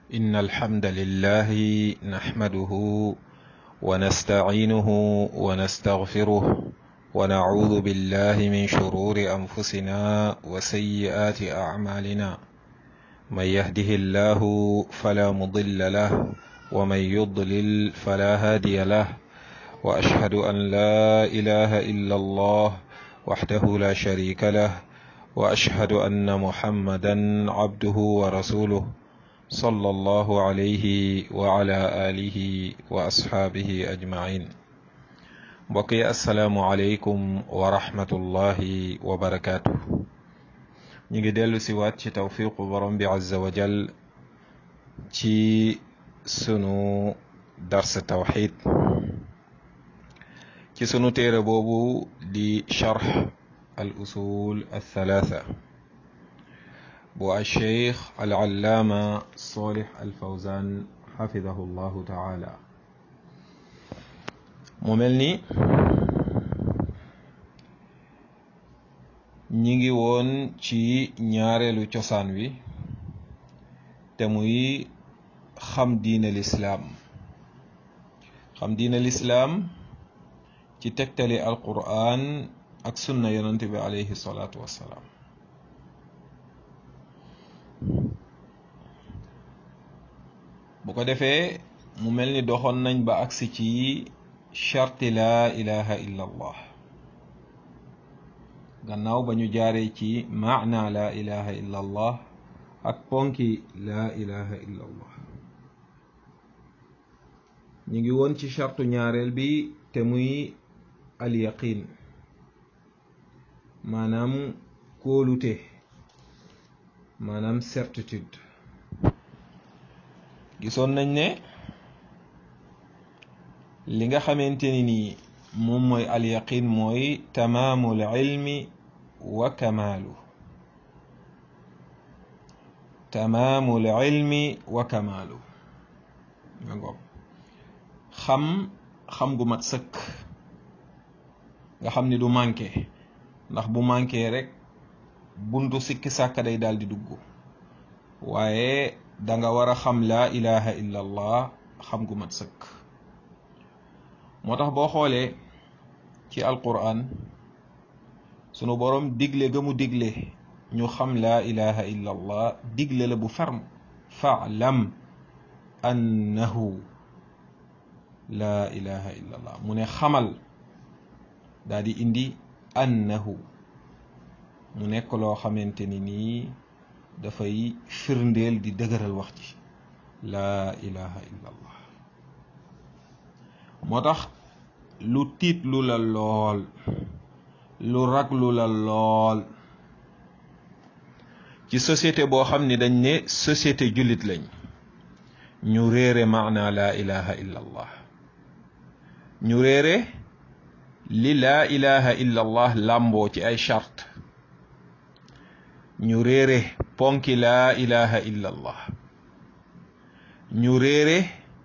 إن الحمد لله نحمده ونستعينه ونستغفره ونعوذ بالله من شرور أنفسنا وسيئات أعمالنا من يهده الله فلا مضل له ومن يضلل فلا هادي له وأشهد أن لا إله إلا الله وحده لا شريك له وأشهد أن محمدا عبده ورسوله صلى الله عليه وعلى آله وأصحابه أجمعين بقي السلام عليكم ورحمة الله وبركاته نيجي ديلو سيوات ci tawfiqu borom bi azza wa jal ci sunu dars tawxid ci sunu téere boobu di charx al usul althalatha bu alcheikh alallaama solih alfawzan xafidahu llahu taala mu mel ni ñi ngi woon ci ñaareelu cosaan wi te muy xam diine lislaam xam diine lislaam ci tegtali alquran ak sunna yonent bi alayhi salaatu wassalaam bu ko defee mu mel ni doxoon nañ ba agsi ci charti laa ilaha illa allah gannaaw ba ñu jaaree ci maana laa ilaha illa allah ak ponki laa ilaha illa allah ñu ngi woon ci chartu ñaareel bi te muy al yaqin maanaam kóolute maanaam certitude gisoon nañ ne li nga xamante ni nii moom mooy al yaqin mooy tamaamul ilmi wa kamaalu tamaamul ilmi wa kamaalu nga ngoog xam xam gu mat sëkk nga xam ni du manqué ndax bu manqué rek buntu sikki sàkka day daal di dugg waaye danga war a xam laa ilaha illa allah xam gu mat sëkk moo tax boo xoolee ci alquran sunu boroom digle ga mu digle ñu xam laa ilaha illa allah digle la bu ferme faalam annahu laa ilaha illa allah mu ne xamal daal di indi annahu mu nekk loo xamante ni nii dafay firndeel di dëgëral wax ji laa ilaha illa allah moo tax lu tiit lu la lool lu raglu la lool ci société boo xam ni dañ ne société jullit lañ ñu réere maana laa ilaha illa allah ñu réere li laa ilaha illa allah làmboo ci ay charte ñu réere ponki laa ilaha illa allah ñu réere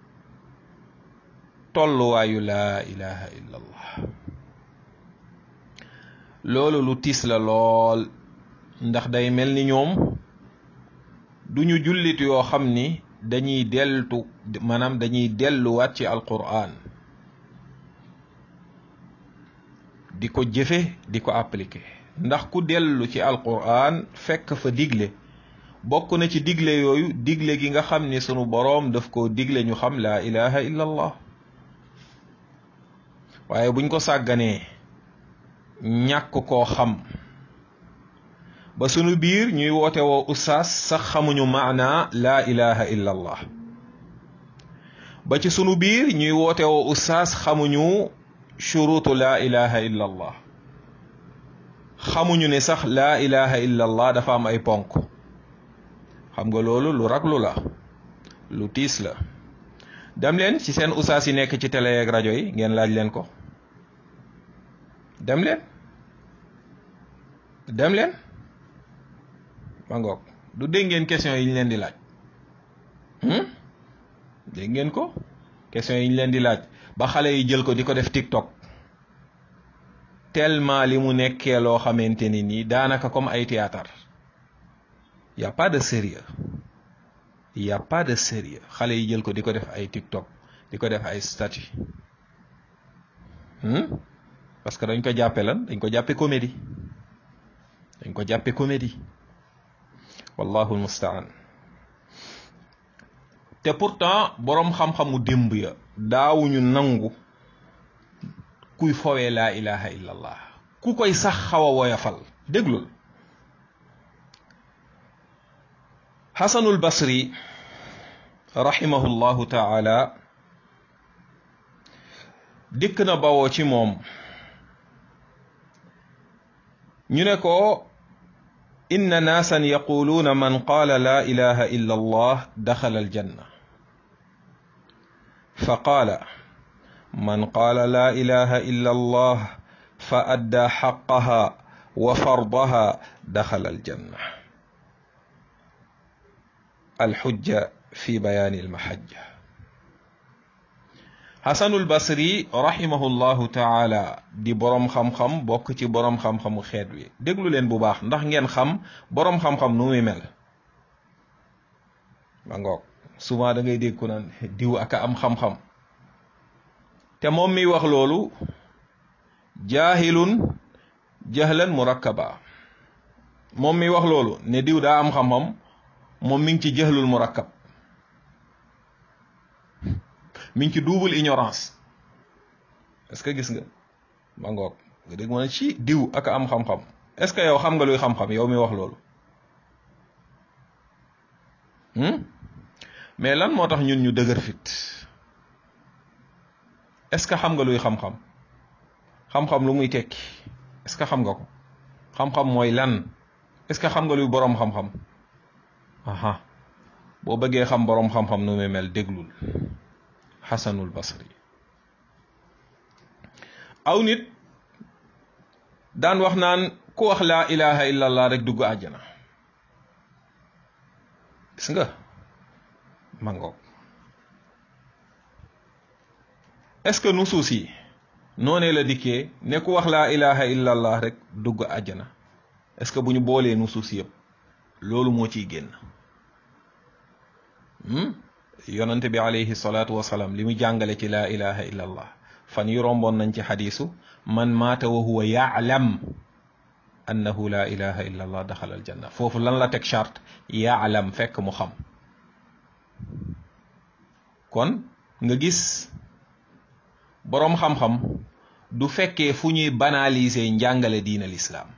tolluwaayu laa ilaha illa allah loolu lu tiis la lool ndax day mel ni ñoom duñu jullit yoo xam ni dañuy deltu maanaam dañuy delluwaat ci alquran di ko jëfe di ko appliquer ndax ku dellu ci alquran fekk fa digle bokk na ci digle yooyu digle gi nga xam ni sunu boroom daf koo digle ñu xam laa ilaha illa allah waaye buñ ko sàgganee ñàkk koo xam ba sunu biir ñuy woote woo ustaas sax xamuñu maana laa ilaha illa allah ba ci sunu biir ñuy woote woo ustaas xamuñu shurutu laa ilaha illa allah xamuñu ne sax laa ilaha illa allah dafa am ay ponk xam nga loolu lu raglu la lu tiis la dem leen ci seen ustaas yi nekk ci télé ak rajo yi ngeen laaj leen ko dem leen dem leen ma ngoog du dégg ngeen question yi ñu leen di laaj dégg ngeen ko question yi ñu leen di laaj ba xale yi jël ko di ko def TikTok tellement li mu nekkee loo xamante ni nii daanaka comme ay théâtre y a pas de sérieux y a pas de sérieux xale yi jël ko di ko def ay TikTok di ko def ay statut parce que dañ ko jàppe lan dañ ko jàppe comédie dañ ko jàppe comédie wallahu almustaan te pourtant boroom xam-xamu démb ya daawuñu nangu kuy fowee laa ilaha illa allah ku koy sax xaw a woyafal déglul xasanul basri rahimahullahu taala dikk na bawoo ci moom ñu ne ko inna naasan yaquluuna man qaala laa ilaha illa allah daxala aljanna fa qaala man qaala laa ilaha illa allah fa addaa xaqaha wa fardaha daxala aljanna alxujja fi bayaani almahajja xasanul basri rahimahullahu taala di boroom xam-xam bokk ci boroom xam-xamu xeet wi déglu leen bu baax ndax ngeen xam boroom xam-xam nu muy mel ba ngoog souvent da ngay dégg ku naan diw aka am xam-xam te moom miy wax loolu jaahilun jahlan murakkaba moom miy wax loolu ne diw daa am xam-xam moom mi ngi ci jahlul murakkab mi ngi ci double ignorance est-ce que gis nga ma ngoog nga dégg ma ne ci diw ak am xam-xam est-ce que yow xam nga luy xam-xam yow mi wax loolu mais lan moo tax ñun ñu dëgër fit est-ce que xam nga luy xam-xam xam-xam lu muy tekki est-ce que xam nga ko xam-xam mooy lan est-ce que xam nga luy boroom xam-xam aha boo bëggee xam boroom xam-xam nu muy mel déglul xasanul basri aw nit daan wax naan ku wax laa ilaha illallah rek dugg àjjana gis nga mangoog est-ce que nusuus yi noonee la dikkee ne ku wax laa ilaha illallah rek dugg àjjana est-ce que bu ñu boolee nusuus yëpp loolu moo ciy génn yonante bi alayhi salaatu wasalaam li mu jàngale ci laa ilaha illa allah fan yu romboon nañ ci xadiisu man maata wa huwa yaalam annahu laa ilaha illa allah daxala aljanna foofu lan la teg charte yaalam fekk mu xam kon nga gis boroom xam-xam du fekkee fu ñuy banaliser njàngale diina lislaam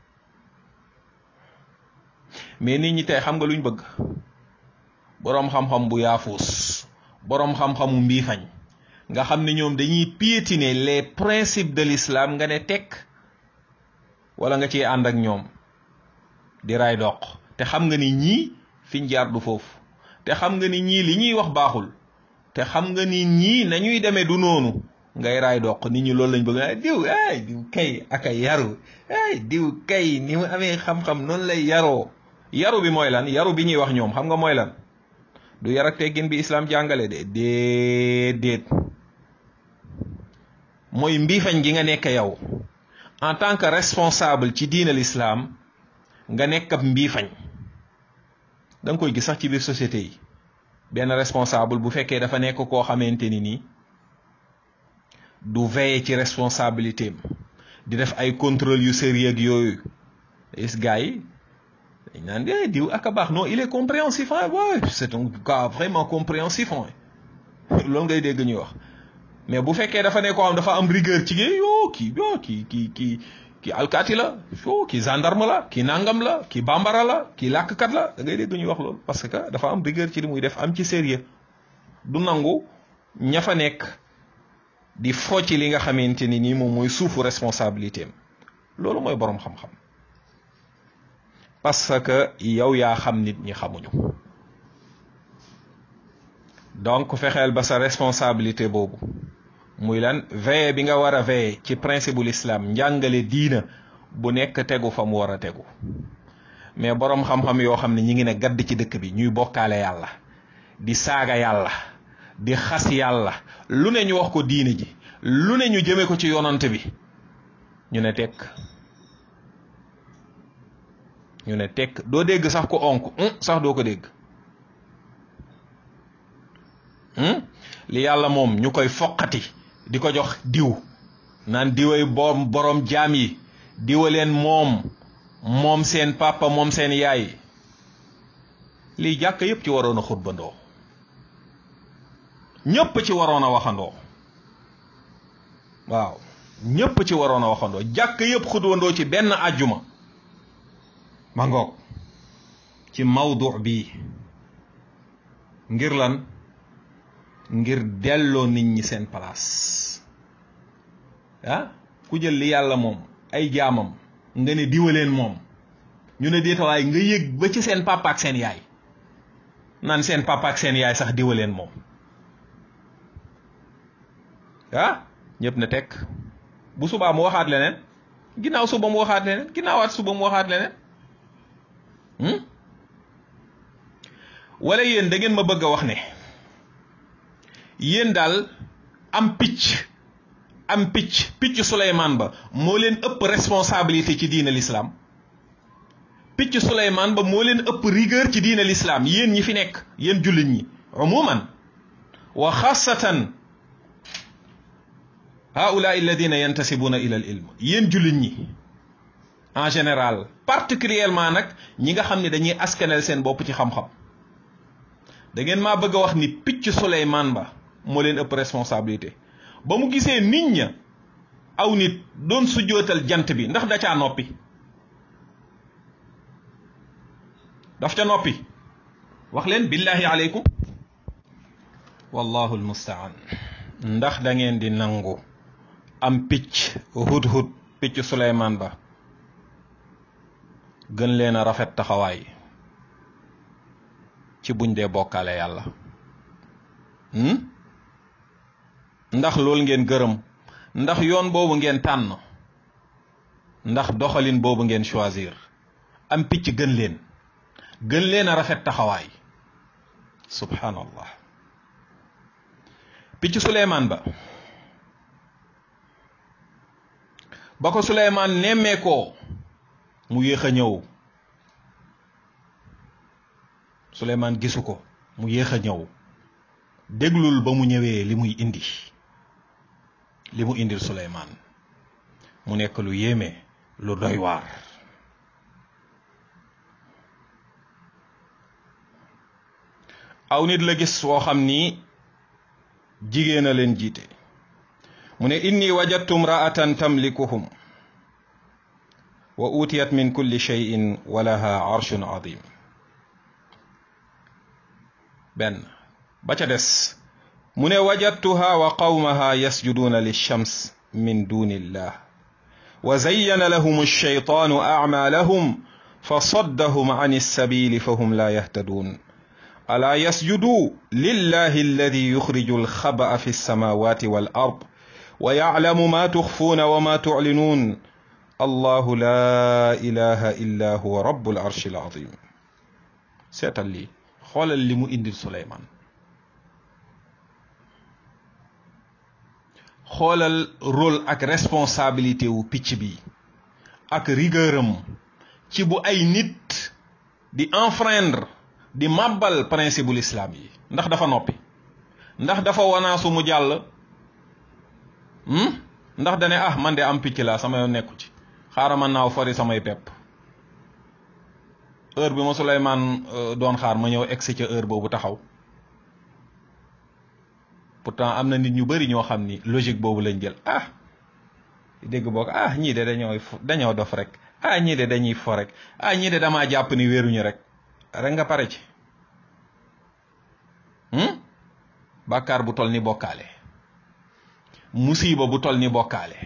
mais nit ñi tey xam nga luñ bëgg boroom xam-xam bu yaafuus boroom xam-xamu mbiifañ nga xam ne ñoom dañuy piétiner les principes de l'islam nga ne tekk wala nga ciy ànd ak ñoom di ray doq te xam nga ni ñii fiñ jaar du foofu te xam nga ni ñii li ñuy wax baaxul te xam nga ni ñii nañuy demee du noonu ngay raay doq nit ñi loolu lañ bëgg a diw ay diw kay aka yaru ay diw kay ni mu amee xam-xam noonu lay yaroo yaru bi mooy lan yaru bi ñuy wax ñoom xam nga mooy lan du yar ak teggin bi islam jàngale de déedéet mooy mbiifañ gi nga nekk yow en tant que responsable ci diina l'islam nga nekk ab mbiifañ da nga koy gis sax ci biir société yi benn responsable bu fekkee dafa nekk koo xamante ni nii du veiller ci responsabilité am di def ay contrôle yu sérieux ak yooyu is gars yi dañ naan eh diw ak a baax non il est compréhensif ah ouais c'est un gars vraiment compréhensif ah loolu ngay dégg ñuy wax mais bu fekkee dafa ne koo xam dafa am rigueur ci géey yoo kii yoo kii kii kii kii alkaati la yoo kii gendarme la kii nangam la kii bambara la kii làkkat la da ngay dégg ñuy wax loolu parce que dafa am rigueur ci li muy def am ci sérieux du nangu ña fa nekk di fo ci li nga xamante ni nii moom mooy suufu responsabilité am loolu mooy boroom xam-xam parce que yow yaa xam nit ñi xamuñu donc fexeel ba sa responsabilité boobu muy lan veille bi nga war a veille ci principe bu l'islam njàngale diina bu nekk tegu fa mu war a tegu mais boroom xam-xam yoo xam ne ñi ngi ne gadd ci dëkk bi ñuy bokkaale yàlla di saaga yàlla di xas yàlla lu ne ñu wax ko diine ji lu ne ñu jëme ko ci yonante bi ñu ne tekk ñu ne tekk doo dégg sax ko onk sax doo ko dégg li yàlla moom ñu koy foqati di ko jox diw naan diway boom borom jaam yi diwaleen moom moom seen papa moom seen yaay lii jàkk yépp ci waroon a xutbandoo ñépp ci waroon a waxandoo waaw ñépp ci waroon a waxandoo jàkk yépp xutbandoo ci benn àjjuma ma ngoog ci mawdu bi ngir lan ngir delloo nit ñi seen place ah ku jël li yàlla moom ay jaamam nga ne diwaleen moom ñu ne déetawaay nga yëg ba ci seen papa ak seen yaay naan seen papa ak seen yaay sax diwaleen moom ah ñëpp na tekk bu subaa mu waxaat leneen ginnaaw suba mu waxaat leneen ginnaawaat suba mu waxaat leneen wala yéen da ngeen ma bëgg a wax ne yéen daal am picc am picc picc Souleymane ba moo leen ëpp responsabilité ci diine l'islam picc Souleymane ba moo leen ëpp rigueur ci diine l'islam yéen ñi fi nekk yéen jullit ñi umuman wa xaasatan haula alladina yantasibuna ila al ilm yéen jullit ñi en général particulièrement nag ñi nga xam ne dañuy askanel seen bopp ci xam-xam da ngeen maa bëgg a wax ni picc Souleymane ba moo leen ëpp responsabilité ba mu gisee nit ña aw nit doon sujjootal jant bi ndax da caa noppi daf ca noppi wax leen billahi aleykum wallahu almustaan ndax da ngeen di nangu am picc hut-hut picc Souleymane ba gën leen a rafet taxawaay ci buñ dee bokkaale yàlla ndax loolu ngeen gërëm ndax yoon boobu ngeen tànn ndax doxalin boobu ngeen choisir am picc gën leen gën leen a rafet taxawaay subhanallah picc Souleymane ba ba ko Souleymane nemmeekoo mu yéex a ñëw Souleymane gisu ko mu yéex a ñëw déglul ba mu ñëwee li muy indi li mu indil Souleymane mu nekk lu yéeme lu doy waar aw nit la gis woo xam ni jigéen a leen jiite mu ne inni wajadtu mraatan tamlikuhum wa utiyat min kulli cheyin wa laha arshun adim benn ba ca des mu ne wajadtuha wa qawmaha yasjuduuna lilshams min duni illah wa zayyana lahum alshaytaanu acmaalahum fasaddahum an alsabili fahum la yahtaduun alaa yasjuduu lillahi alladi yuxriju alxaba'a fi alsamawati wal ard wa yaclamu ma tuxfuuna wa ma tuclinuun allahu la ilaha illa huwa rabu alarshi alazim seetal lii xoolal li mu indil Souleymane xoolal rôle ak responsabilité wu picc bi ak rigueuram ci bu ay nit di enfreindre di màbbal principe bu l'islam yi ndax dafa noppi ndax dafa wanaasu mu jàll ndax dane ah man de am picc laa sama yoon nekku ci xaaral ma naaw fori samay pepp heure bi ma Souleymane doon xaar ma ñëw egsi ca heure boobu taxaw pourtant am na nit ñu bari ñoo xam ni logique boobu lañ jël ah dégg boog ah ñii de dañoo dañoo dof rek ah ñii de dañuy fo rek ah ñii de damaa jàpp ni wéruñu rek rek nga pare ci bàkkaar bu tol ni bokkaale musiba bu tol ni bokkaale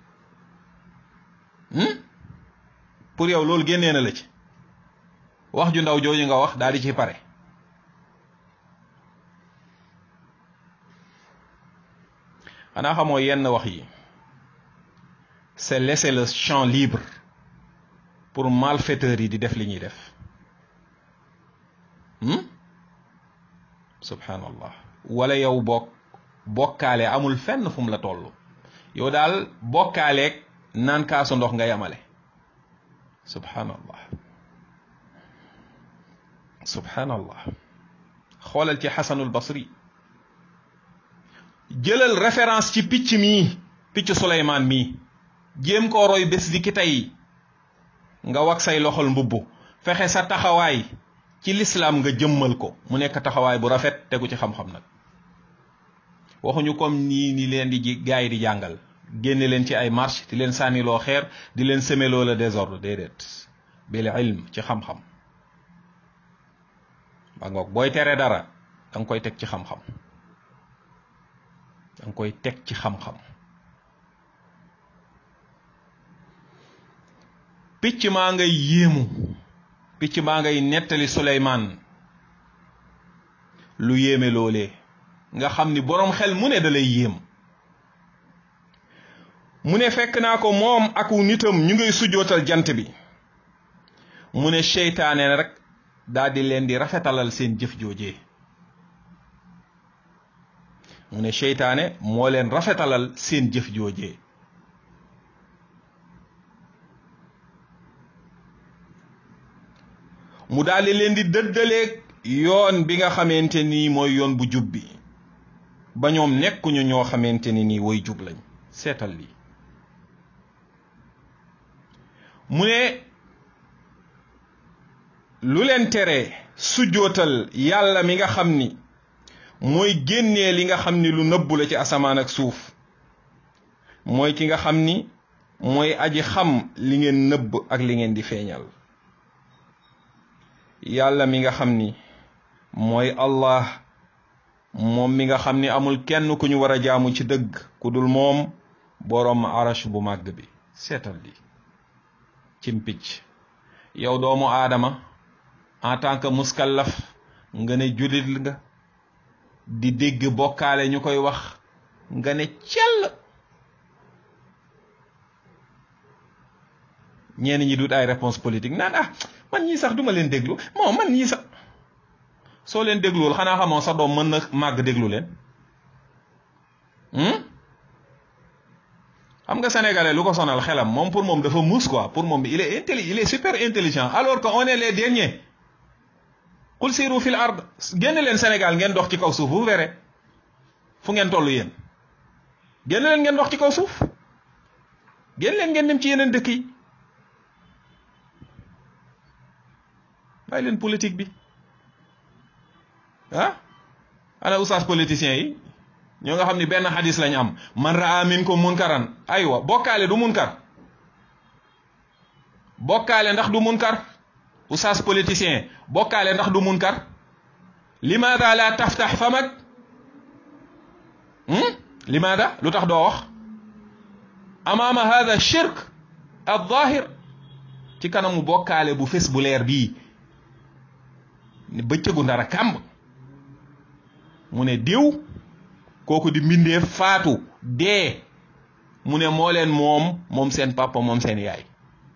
pour yow loolu génnee na la ci wax ju ndaw jooju nga wax daal di ci pare xanaa xamoo yenn wax yi c'est laisser le champ libre pour malfaiteurs yi di def li ñuy def subhanallah wala yow bokk bokkaale amul fenn fu mu la toll yow daal bokkaaleeg naan kaasu ndox nga yamale subhanallah subhanallah xoolal ci xasanul basri jëlal référence ci picc mii picc Suleymaan mii jéem koo roy bés di ki tey nga wax say loxol mbubb fexe sa taxawaay ci lislaam nga jëmmal ko mu nekk taxawaay bu rafet tegu ci xam-xam nag waxuñu comme nii ni leen di ji gaay di jàngal génne leen ci ay marche di leen sànniloo xeer di leen semeloo la désordre déedéet bil ilm ci xam-xam ba ngoog booy tere dara da nga koy teg ci xam-xam da nga koy teg ci xam-xam picc maa ngay yéemu picc maa ngay nettali Suleymaan lu yéeme loolee nga xam ni boroom xel mu ne da lay yéem mu ne fekk naa ko moom ak nitam ñu ngay sujjootal jant bi mu ne seytaane rek daal di leen di rafetalal seen jëf joojee mu ne seytaane moo leen rafetalal seen jëf joojee mu daal di leen di dëddaleeg yoon bi nga xamante ni mooy yoon bu jub bi ba ñoom nekkuñu ñoo xamante ni nii woy jub lañ seetal lii mu ne lu leen tere sujjootal yàlla mi nga xam ni mooy génnee li nga xam ni lu nëbbu la ci asamaan ak suuf mooy ki nga xam ni mooy aji xam li ngeen nëbb ak li ngeen di feeñal yàlla mi nga xam ni mooy allah moom mi nga xam ni amul kenn ku ñu war a jaamu ci dëgg ku dul moom boroom arash bu màgg bi seetal li cim picc yow doomu aadama en tant que muskallaf nga ne jullit nga di dégg bokkaale ñu koy wax nga ne cell ñenn ñi dut ay réponse politique naan ah man ñii sax duma leen déglu moo man ñii sax soo leen dégluwul xanaa xamoo sa doom mën na màgg déglu leen xam nga sénégalais lu ko sonal xelam moom pour moom dafa muus quoi pour moom il est intelli il est super intelligent alors que on est les derniers qul siiru fil ard génn leen Sénégal ngeen dox ci kaw suuf vous verrez fu ngeen toll yéen génn leen ngeen dox ci kaw suuf génn leen ngeen dem ci yeneen dëkk yi bàyyi leen politique bi ah ana oustaz politiciens yi ñoo nga xam ni benn xadis lañ am man raa minkum munkaran aywa bokkaale du munkar bokkaale ndax du munkar oustaz politicien bokkaale ndax du munkar limaada la taftax famak limaada lu tax doo wax amaama hada shirk al zahir ci kanamu bokkaale bu fes bu leer bii bëccëgu ndara kàmb mu ne diw kooku di mbindeef faatu dee mu ne moo leen moom moom seen papa moom seen yaay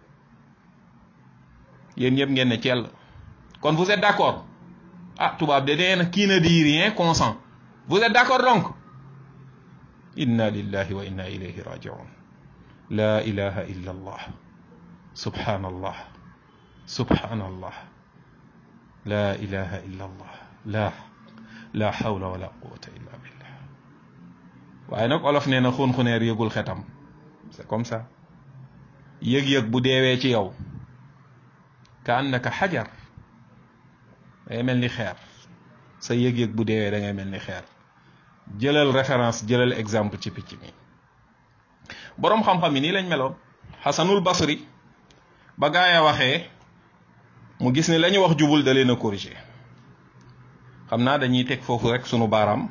yéen ñëpp ngeen ne cell kon vous êtes d'accord ah tubaab de nee na qui ne dit rien consent vous êtes d'accord donc inna lillahi wa inna ilayhi rajiun la ilaha illa allah subhanallah subhanallah la ilaha illa allah la la hawla wala quwwata illa billah waaye nag olof nee na xun-xuneer yëgul xetam c'est comme ça yëg-yëg bu deewee ci yow ka annaka xajar dangay mel ni xeer sa yëg-yëg bu deewee da ngay mel ni xeer jëlal référence jëlal exemple ci picc mi boroom xam-xam yi nii lañ meloon xasanul basri ba gaaya waxee mu gis ni la ñu wax jubul da leen a corriger xam naa dañuy teg foofu rek sunu baaraam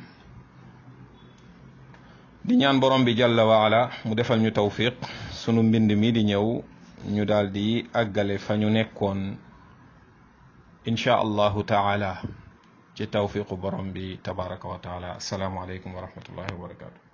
di ñaan borom bi jalla waala mu defal ñu tawfiq sunu mbind mi di ñëw ñu daal di àggale fa ñu nekkoon insha allahu taala ci tawfiqu borom bi tabaraka wa taala asalaamu aleykum wa rahmatullahi wa barakatu